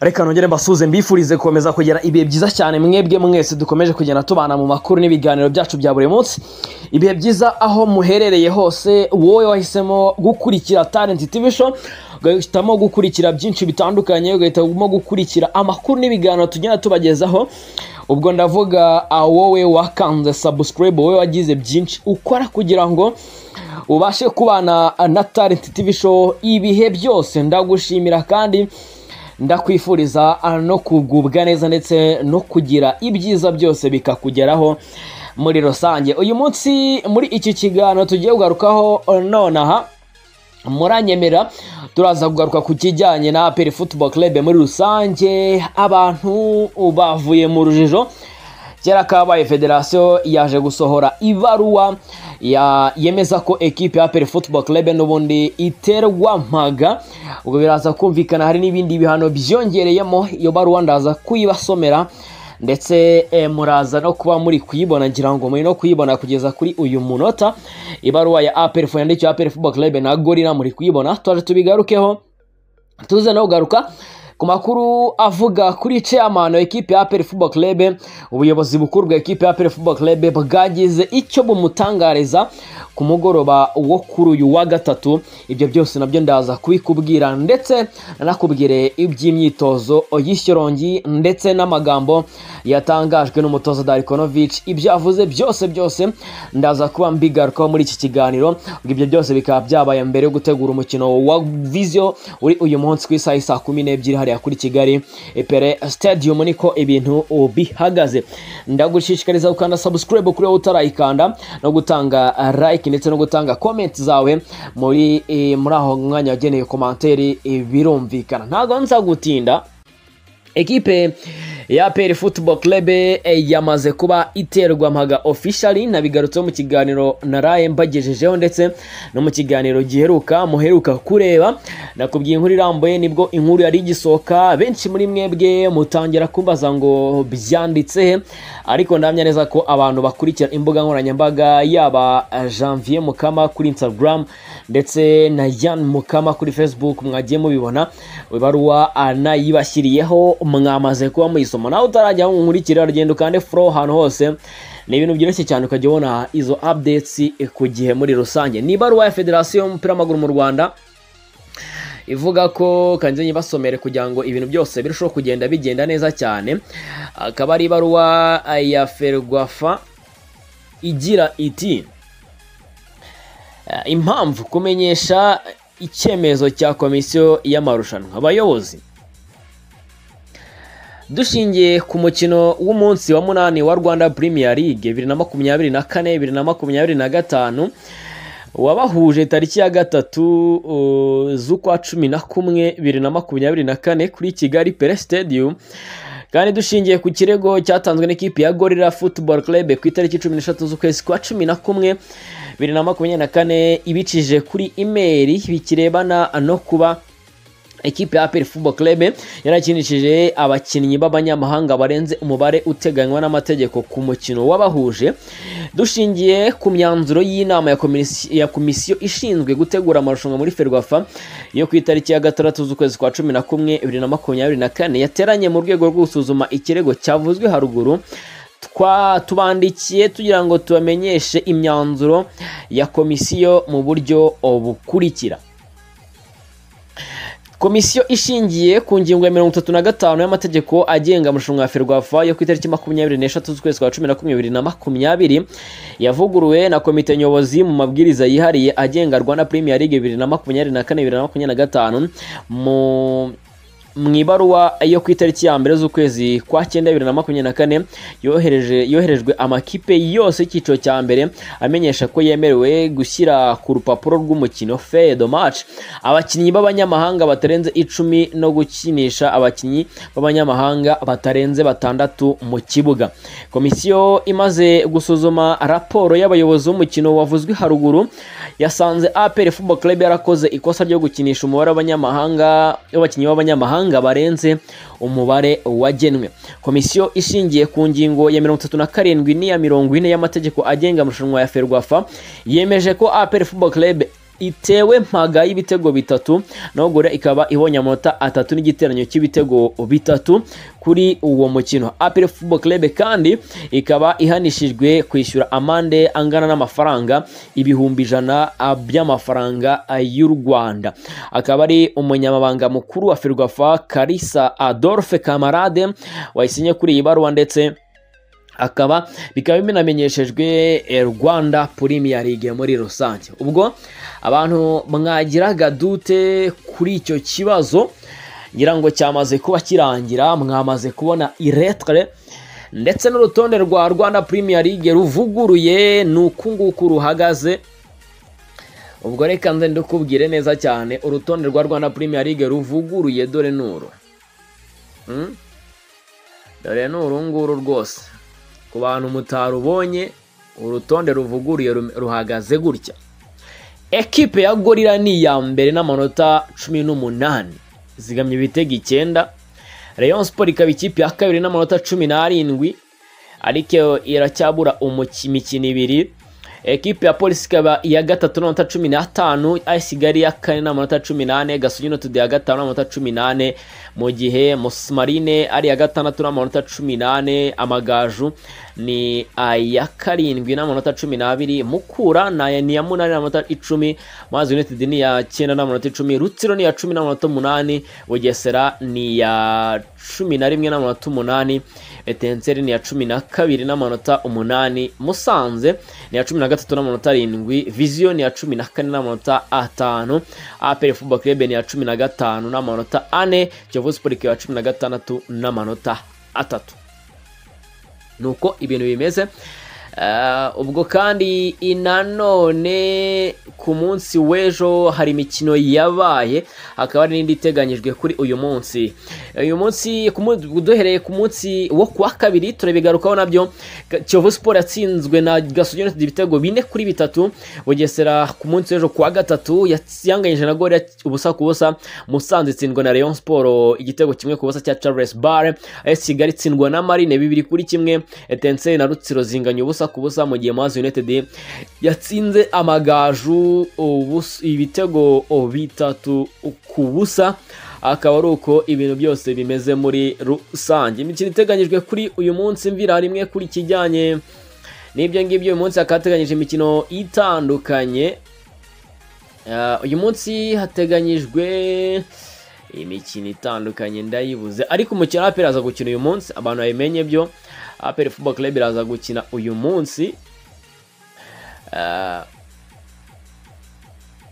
reka nongere mbasuhuze mbifurize gukomeza kugira ibihe byiza cyane mwebwe mwese dukomeje kugenda tubana mu makuru n'ibiganiro byacu bya buri munsi ibihe byiza aho muherereye hose wowe wahisemo gukurikira talent tv show ugahitamo gukurikira byinshi bitandukanye ugahitamo gukurikira amakuru n'ibiganiro tugenda tubagezaho ubwo ndavuga ah, wowe wakanze subscribe wowe wagize byinshi ukora kugira ngo ubashe kubana na talent tv show ibihe byose ndagushimira kandi ndakwifuriza no kugubwa neza ndetse no kugira ibyiza byose bikakugeraho muri rusange uyu munsi muri iki kiganiro tugiye kugarukaho nonaha muranyemera turaza kugaruka ku kijyanye na aperi football club muri rusange abantu bavuye mu rujijo kera kabaye federasiyo yaje gusohora ibaruwa ya- yemeza ko ekipe ya aperi football club n'ubundi iterwa mpaga ubwo biraza kumvikana hari n'ibindi bihano byiyongereyemo iyo baruwa ndaza kuyibasomera ndetse eh, muraza no kuba muri kuyibona ngira ngo muri no kuyibona kugeza kuri uyu munota ibaruwa ya aperifu yandikiwe aperi football club na gorira muri kuyibona twaje tubigarukeho tuze no kugaruka ku makuru avuga kuri chairman wa ekipe ya aperi football club ubuyobozi bukuru bwa ekipe ya aperi football club bwagize icyo bumutangariza ku mugoroba wo kuri uyu wa gatatu ibyo byose nabyo ndaza kubikubwira ndetse nanakubwire iby'imyitozo y'ishyorongi ndetse n'amagambo yatangajwe n'umutoza Darikonovic ibyo avuze byose byose ndaza kuba mbigarukaho muri iki kiganiro ubwo ibyo byose bikaba byabaye mbere yo gutegura umukino wa Vizio uri uyu munsi ku isaha saa kumi n'ebyiri hariya kuri Kigali Epere Stadium niko ibintu bihagaze ndagushishikariza gukanda subscribe kuri wowe utarayikanda no gutanga like ndetse no gutanga comment zawe muri eh, muri aho mwanya wageneye komanteri birumvikana ntabwo nzagutinda ekipe ya APR Football Club eh, yamaze kuba iterwa mpaga officially nabigarutseho mu kiganiro naraye mbagejejeho ndetse no mu kiganiro giheruka muheruka kureba nakubwiye inkuru irambuye nibwo inkuru yari igisohoka benshi muri mwebwe mutangira kumbaza ngo byanditse he ariko ndamya neza ko abantu bakurikira imbuga nkoranyambaga yaba eh, Janvier Mukama kuri Instagram ndetse na Yan Mukama kuri Facebook mwagiye mubibona ibaruwa anayibashyiriyeho mwamaze kuba muyisoma nawe utarajya aho nkurikira rugendo kandi fro ahantu hose ni ibintu byoroshye cyane ukajya ubona izo updates ku gihe muri rusange ni ibaruwa ya federasiyo y'umupira w'amaguru mu rwanda ivuga ko kanjye nyibasomere kugira ngo ibintu byose birusheho kugenda bigenda neza cyane akaba ari ibaruwa ya ferwafa igira iti Eh, impamvu kumenyesha icyemezo cya komisiyo y'amarushanwa abayobozi dushingiye ku mukino w'umunsi wa munani wa rwanda premier league bibiri na makumyabiri na kane bibiri na makumyabiri na gatanu wabahuje tariki ya gatatu uh, z'ukwa cumi na kumwe bibiri na makumyabiri na kane kuri kigali pere stadium kandi dushingiye ku kirego cyatanzwe n'ikipe ya gorira football club ku itariki cumi n'eshatu z'ukwezi kwa cumi na kumwe bibiri na makumyabiri na kane ibicije kuri imeri bikirebana no kuba ekipe ya APR Football Club yarakinishije abakinnyi b'abanyamahanga barenze umubare uteganywa n'amategeko ku mukino wabahuje dushingiye ku myanzuro y'inama ya komisi- ya komisiyo ishinzwe gutegura amarushanwa muri Ferwafa yo ku itariki ya gatandatu z'ukwezi kwa cumi na kumwe bibiri na makumyabiri na kane yateranye mu rwego rwo gusuzuma ikirego cyavuzwe haruguru twa tubandikiye tugira ngo tubamenyeshe imyanzuro ya komisiyo mu buryo bukurikira komisiyo ishingiye ku ngingo ya mirongo itatu na gatanu y'amategeko agenga amarushanwa ya ferwafa yo ku itariki makumyabiri n'eshatu z'ukwezi kwa cumi na kumwe bibiri na makumyabiri yavuguruwe na komite nyobozi mu mabwiriza yihariye agenga rwanda premier league bibiri na makumyabiri na kane bibiri na makumyabiri na gatanu mu mu ibaruwa yo ku itariki ya mbere z'ukwezi kwa cyenda bibiri na makumyabiri na kane yohereje yoherejwe amakipe yose y'icyiciro cya mbere amenyesha ko yemerewe gushyira ku rupapuro rw'umukino feye do match abakinnyi b'abanyamahanga batarenze icumi no gukinisha abakinnyi b'abanyamahanga batarenze batandatu mu kibuga komisiyo imaze gusuzuma raporo y'abayobozi b'umukino wavuzwe haruguru yasanze APR Football Club yarakoze ikosa ryo gukinisha umubare w'abanyamahanga w'abakinnyi b'abanyamahanga barenze umubare wagenwe komisiyo ishingiye ku ngingo ya mirongo itatu na karindwi n'iya mirongo ine y'amategeko agenga amarushanwa ya Ferwafa yemeje ko APR Football Club itewe mpaga y'ibitego bitatu naho gore ikaba ibonye amanota atatu n'igiteranyo cy'ibitego bitatu kuri uwo mukino apel football club kandi ikaba ihanishijwe kwishyura amande angana n'amafaranga ibihumbi ijana by'amafaranga y'u rwanda akaba ari umunyamabanga mukuru wa ferwafa karisa adolphe kamarade wayisinye kuri iyi baruwa ndetse akaba bikaba binamenyeshejwe eh, rwanda premier league muri rusange ubwo abantu mwagiraga dute kuri icyo kibazo ngira ngo cyamaze kuba kirangira mwamaze kubona iretre ndetse n'urutonde rwa rwanda premier league ruvuguruye ni uku nguku ruhagaze ubwo reka nze ndukubwire neza cyane urutonde rwa rwanda premier league ruvuguruye dore n'uru Hmm? dore ni uru nguru rwose ku bantu mutarubonye urutonde ruvuguruye rum- ruhagaze gutya ekipe ya gorira ni iya mbere n'amanota cumi n'umunani zigamye ibitego icyenda rayon sport ikaba ikipe ya kabiri n'amanota cumi n'arindwi ariko iracyabura umuki- imikino ibiri ekipe ya polisi ikaba iya gatatu n'amanota cumi n'atanu aho isigaye iya kane n'amanota cumi n'ane gasogi united iya gatanu n'amanota cumi n'ane mu gihe musimarine ari iya gatandatu n'amanota cumi n'ane amagaju ni aya karindwi n'amanota cumi n'abiri mukura ni aya- ni iya munani n'amanota icumi mazi united ni iya cyenda n'amanota icumi rutsiro ni iya cumi n'amanota umunani bugesera ni iya cumi na rimwe n'amanota umunani etenseri ni iya cumi na kabiri n'amanota umunani musanze ni iya cumi na gatatu n'amanota arindwi viziyo ni iya cumi na kane n'amanota atanu aperi fuba kirebe ni iya cumi na gatanu n'amanota ane kiyovu siporo ikaba iya cumi na gatandatu n'amanota atatu ni uko ibintu bimeze Eh, ubwo kandi nanone ku munsi w'ejo hari imikino yabaye hakaba hari n'indi iteganyijwe kuri uyu munsi uyu munsi ku munsi- duhereye ku munsi wo ku wa kabiri turabigarukaho nabyo Ga- kiyovu siporo yatsinzwe na gasogi united ibitego bine kuri bitatu bugesera ku munsi w'ejo ku wa gatatu yats- yanganyije na gore ubusa ku busa musanze itsindwa na rayon siporo igitego kimwe ku busa cya charles bare as kigali itsindwa na marine bibiri kuri kimwe etenseri na rutsiro zinganya ubusa ku busa mu gihe mazi united yatsinze amagaju ubusa- ibitego bitatu ku busa akaba ari uko ibintu byose bimeze muri rusange imikino iteganyijwe kuri uyu munsi mvira rimwe kuri kijyanye n'ibyo ngibyo uyu munsi hakaba hateganyije imikino itandukanye Ah, uyu munsi hateganyijwe imikino itandukanye ndayibuze ariko umukino aperi aza gukina uyu munsi abantu babimenye byo aperi football club iraza gukina uyu munsi Ah,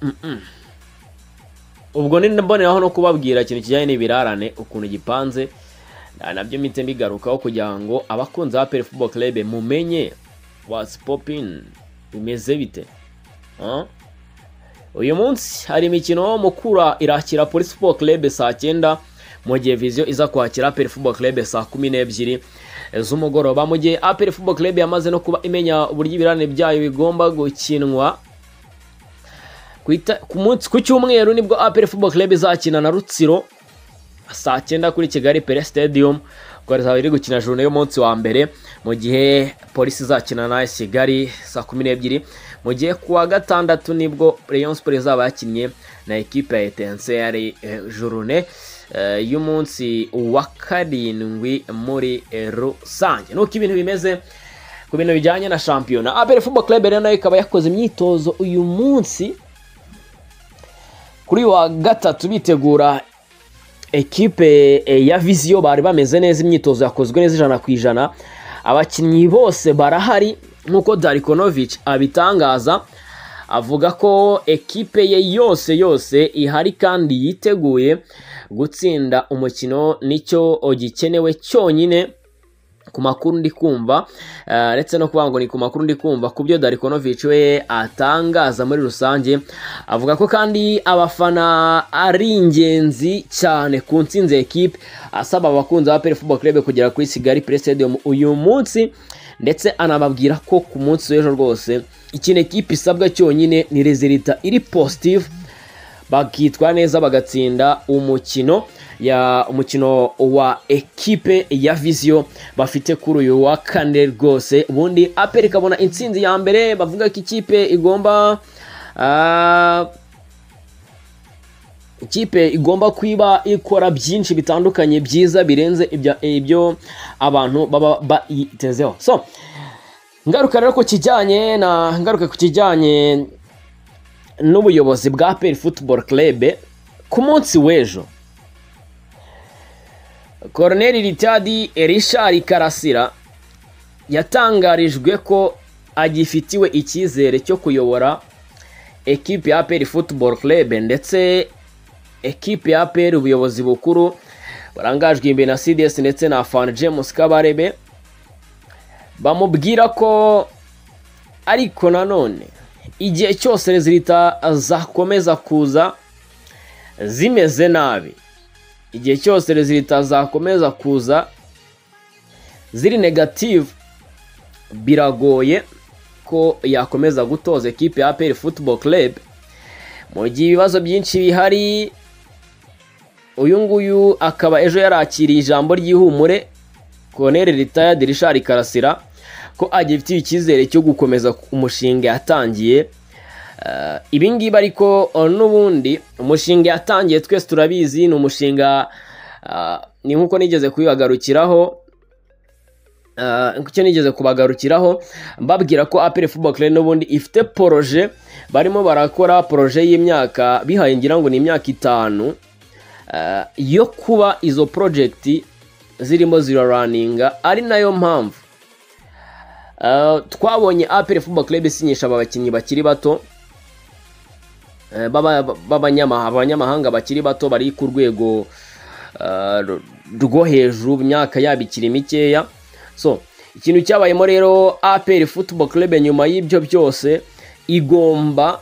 mm-mm. ubwo ni mboneraho no kubabwira ikintu kijyanye n'ibirarane ukuntu gipanze na- nabyo mpite mbigarukaho kugira ngo abakunzi ba aperi football club mumenye what's popping bimeze bite Ah? uyu munsi hari imikino mukura irakira polisi football club saa cyenda mu gihe viziyo iza kwakira aperi football club saa kumi n'ebyiri z'umugoroba mu gihe aperi football club yamaze no kuba imenya uburyo ibirane byayo bigomba gukinwa ku ita- ku munsi- ku cyumweru nibwo aperi football club izakina na rutsiro saa cyenda kuri kigali pere stadium ubwo rizaba riri gukina jone y'umunsi wa mbere mu gihe polisi izakina na AS kigali saa kumi n'ebyiri mu gihe ku wa gatandatu nibwo rayon sport izaba yakinnye na ekipe ya etenseri jurune y'umunsi wa karindwi muri eh, rusange nuko ibintu bimeze ku bintu bijyanye na shampiyona abere football club rero nayo ikaba yakoze imyitozo uyu munsi kuri wa gatatu bitegura ekipe eh, ya viziyo bari bameze neza imyitozo yakozwe neza ijana ku ijana abakinnyi bose barahari nk'uko darikonovic abitangaza avuga ko ekipe ye yose yose ihari kandi yiteguye gutsinda umukino nicyo gikenewe cyonyine ku makuru ndi kumva eh, uretse no kuvuga ngo ni ku makuru ndi kumva ku byo Darikonovic we atangaza muri rusange avuga ko kandi abafana ari ingenzi cyane ku nsinzi ya ekipe asaba abakunzi ba Pele Football Club kugera kuri Kigali Pre Stadium uyu munsi ndetse anababwira ko ku munsi w'ejo rwose ikintu ekipe isabwa cyonyine ni rezilita iri positive bakitwara neza bagatsinda umukino ya umukino wa ekipe ya viziyo bafite kuri uyu wa kane rwose ubundi aperi ikabona intsinzi ya mbere bavuga ko ikipe igomba ah, ikipe igomba kuba ikora byinshi bitandukanye byiza birenze ibya- ibyo abantu baba bayitezeho so ngaruka rero ku kijyanye na ngaruka ku kijyanye n'ubuyobozi bwa peri futuboro kerebe ku munsi w'ejo koroneri ritadi erishari karasira yatangarijwe ko agifitiwe icyizere cyo kuyobora ekipe ya peri futuboro kerebe ndetse ekipe ya peri ubuyobozi bukuru barangajwe imbere na cds ndetse na fan james kabarebe bamubwira ko ariko nanone igihe cyose rezilita zakomeza kuza zimeze nabi igihe cyose rezilita zakomeza kuza ziri negative biragoye ko yakomeza gutoza ekipe ya peri futuboro kerebe mu gihe ibibazo byinshi bihari uyu nguyu akaba ejo yarakiriye ijambo ry'ihumure koroneri ritayadi rishari karasira ko agifitiye icyizere cyo gukomeza umushinga yatangiye Eh, ibi ngibi ariko eh, n'ubundi umushinga yatangiye twese turabizi ni umushinga eh, ni nk'uko nigeze kubibagarukiraho Eh, icyo nigeze kubagarukiraho mbabwira ko apere football club n'ubundi ifite poroje barimo barakora poroje y'imyaka bihaye ngira ngo ni imyaka itanu eh, yo kuba izo project zirimo ziraraninga ari nayo mpamvu eh, twabonye apere football club isinyisha aba bakinnyi bakiri bato eh, b'aba- b'abanyamaha- abanyamahanga bakiri bato bari ku rwego eh, rwo hejuru imyaka yabo ikiri mikeya so ikintu cyabayemo rero apr football club nyuma y'ibyo byose igomba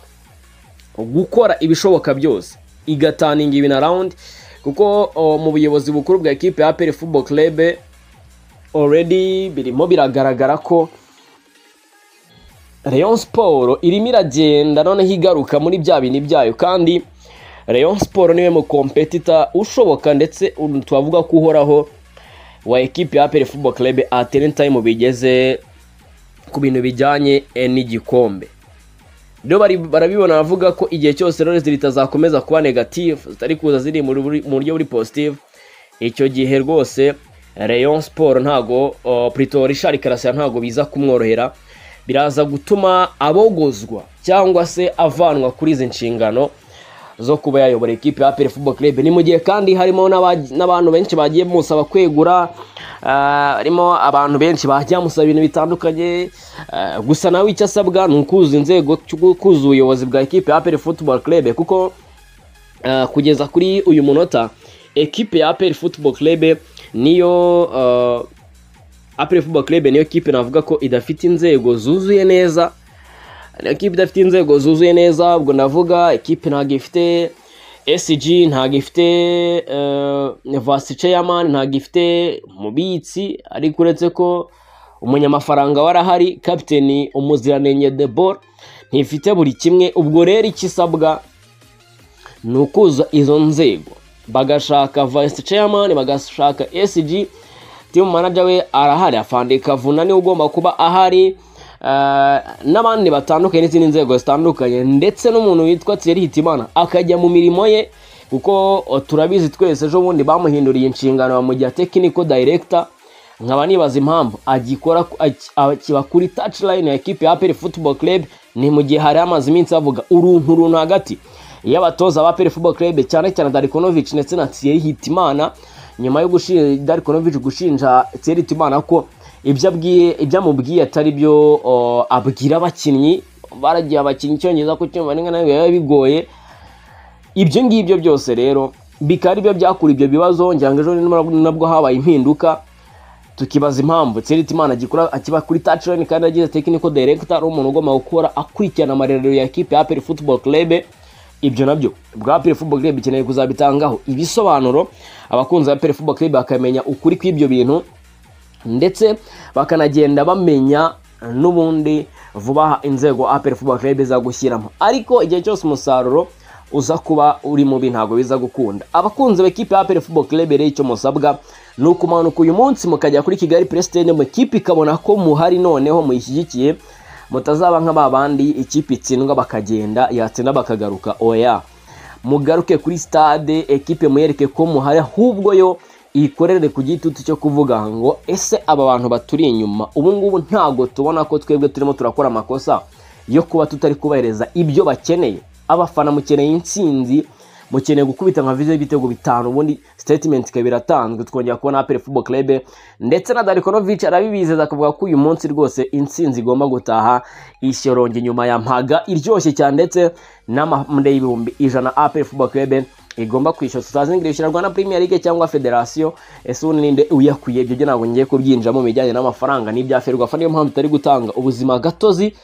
gukora ibishoboka byose igataninga ibintu arawundi kuko o, mu buyobozi bukuru bwa ekipe ya apr football club already birimo biragaragara ko Rayon Sport irimo iragenda noneho igaruka muri bya bintu byayo kandi Rayon Sport niwe mu kompetita ushoboka ndetse un- twavuga ko uhoraho wa ekipe ya Aperi Football Club atene time bigeze ku bintu bijyanye eh, n'igikombe rero bari- barabibona bavuga ko igihe cyose rero zitazakomeza kuba negative zitari kuza ziri mu ruburi- mu buryo buri positive icyo gihe rwose Rayon Sport ntago oh, Pretoria Richard Karasira ntago biza kumworohera biraza gutuma abogozwa cyangwa se avanwa kuri izi nshingano zo kuba yayobora ekipe ya Aperi Football Club ni mu gihe kandi harimo n'aba- n'abantu benshi bagiye musaba kwegura ah, harimo abantu benshi bajya musaba ibintu bitandukanye ah, gusa nawe icyo asabwa ni ukuzuza inzego kuzuza ubuyobozi bwa ekipe ya Aperi Football Club kuko Uh, kugeza kuri uyu munota ekipe ya APR Football Club niyo uh, APR Football Club niyo kipe navuga ko idafite inzego zuzuye neza niyo kipe idafite inzego zuzuye neza ubwo navuga ekipe ntabwo ifite SG ntabwo ifite uh, Vice Chairman ntabwo ifite mubitsi ariko uretse ko umunyamafaranga warahari kapiteni umuziranenge Debor ntifite buri kimwe ubwo rero ikisabwa ni ukuza izo nzego bagashaka vice chairman bagashaka SG team manager we arahari afande kavuna niwe ugomba kuba ahari eh, n'abandi batandukanye n'izindi nzego zitandukanye ndetse n'umuntu witwa Thierry Hitimana akajya mu mirimo ye kuko o, turabizi twese ejo bundi bamuhinduriye inshingano bamugira technical director nkaba nibaza impamvu agikora aki- akiba kuri touchline ya ekipe ya APR Football Club ni mu gihe hari amaze iminsi bavuga uruntu runtu hagati iyo abatoza ba APR Football Club cyane cyane Darikonovic ndetse na Thierry Hitimana nyuma yo gushinja Darikonovic gushinja Thierry Hitimana ko ibyo abwiye ibyo amubwiye atari byo o, abwira abakinnyi baragiye abakinnyi icyongereza ko cyumva n'ingana biba bigoye ibyo ngibyo byose rero bikaba ari byo byakura ibyo bibazo ngira ngo ejo ni nabwo habaye impinduka tukibaza impamvu Tsirimana agikora akiba kuri touchline kandi agize technical director ari umuntu ugomba gukora akurikirana amarerero ya ekipe ya APR Football Club ibyo nabyo bwa APR Football Club ikeneye kuzabitangaho ibisobanuro abakunzi ba APR Football Club bakamenya ukuri kw'ibyo bintu ndetse bakanagenda bamenya n'ubundi vuba aha inzego APR Football Club iza gushyiramo ariko igihe cyose umusaruro uza kuba uri mubi ntabwo biza gukunda abakunzi b'ekipe ya APR Football Club rero icyo musabwa ni ukumanuka uyu munsi mukajya kuri Kigali Press Stadium mu ikipe ikabona ko muhari noneho muyishyigikiye mutazaba nk'aba bandi ikipe itsindwa bakagenda yatsinda bakagaruka oya mugaruke kuri stade ekipe muyereke ko muhari ahubwo yo iyikorere ku gitutu cyo kuvuga ngo ese aba bantu baturi inyuma ubu ngubu ntabwo tubona ko twebwe turimo turakora amakosa yo kuba tutari kubahereza ibyo bakeneye abafana mukeneye intsinzi mukeneye gukubita nka viziyo y'ibitego bitanu ubundi sitatimenti ikaba iratanzwe twongera kubona apele fubo kerebe ndetse na darikonovici arabibizeza akavuga ko uyu munsi rwose intsinzi igomba gutaha ishyoronge nyuma ya mpaga iryoshye cyane ndetse n'amande y'ibihumbi ijana apele fubo kerebe igomba kwishyura tutazi ngo rwanda premier league cyangwa federasiyo ese ubundi ninde uyakwiye ibyo byo ntabwo ngiye kubyinjiramo mu bijyanye n'amafaranga n'ibya ferwafa niyo mpamvu itari gutanga ubuzima gatozi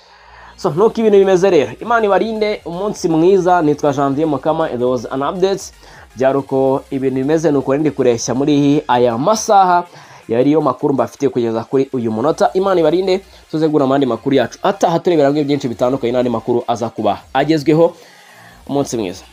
so nuko ibintu bimeze rero imana ibarinde umunsi mwiza nitwa janvier mukama it was an update byari uko ibintu bimeze ni uko ndi kureshya muri aya masaha yariyo makuru mbafitiye kugeza kuri uyu munota imana ibarinde tuze guhura mu yandi makuru yacu ataha turebera ngo byinshi bitandukanye n'andi makuru aza kuba agezweho umunsi mwiza